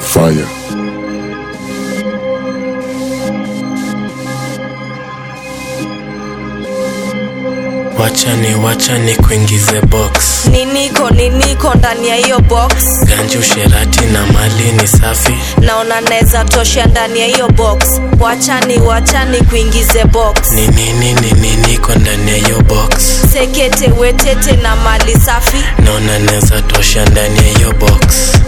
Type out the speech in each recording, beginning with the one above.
Fire. wachani wachani kuingize box niniko niniko ndani ya hiyo box ganji usherati na mali ni safi naona naweza tosha ndani ya hiyo box wachani wachani kuingize box ni nini ni nini iko ndani ya hiyo box sekete wetete na mali safi naona naweza tosha ndani ya hiyo box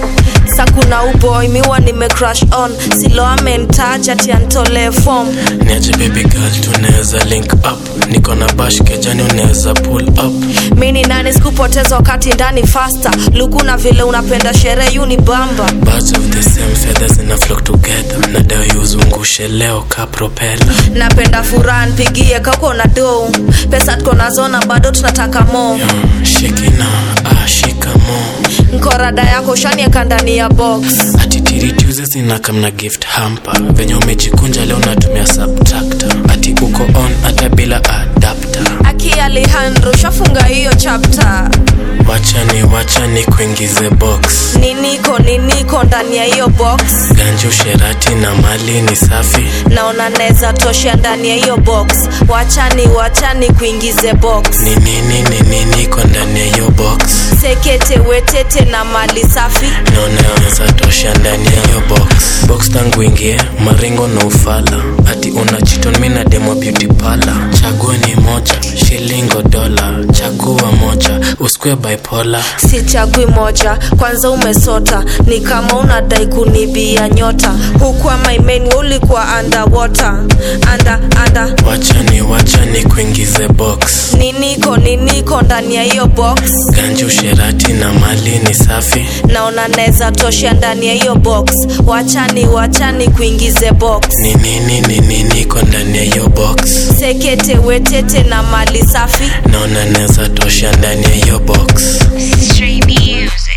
sa kuna uboy miwa nime crush on silo amentaja tiantolee form niaje baby girl tunaweza link up niko na bash kejani unaweza pull up mini nani sikupoteza wakati ndani fasta luku na vile unapenda sherehe yuni bamba birds of the same feathers zina flock together na dawa yuzungushe leo ka propeller napenda furaha npigie kako na do pesa tuko nazona bado tunataka mo Mm, shikina ah, shikamo nkorada yako shanieka ndani ya box atitiri tuze zinakamna gift hamper venye umejikunja leo natumia subtractor ati uko on hata bila adapter aki alihandro shafunga hiyo chapter wachani wachani kuingize box niniko niniko ndani ya hiyo box ganji usherati na mali ni safi naona naweza tosha ndani ya hiyo box wachani wachani kuingize box ni nini ni nini iko ndani ya hiyo box sekete wetete na mali safi naona naweza tosha ndani ya hiyo box box tangu ingie maringo na ufala ati una chiton mi na demo beauty pala chagua ni moja shilingo dola chagua moja usikue bipolar sichagui moja kwanza umesota ni kama unadai kunibia nyota huku amaimeni ulikuwa underwater anda anda wachani wachani kuingize box niniko niniko ndani ya hiyo box ganji usherati na mali ni safi naona naweza tosha ndani ya hiyo box wachani wachani kuingize box ni nini ni nini iko ndani ya hiyo box sekete wetete na mali safi naona naweza tosha ndani ya hiyo box Street music.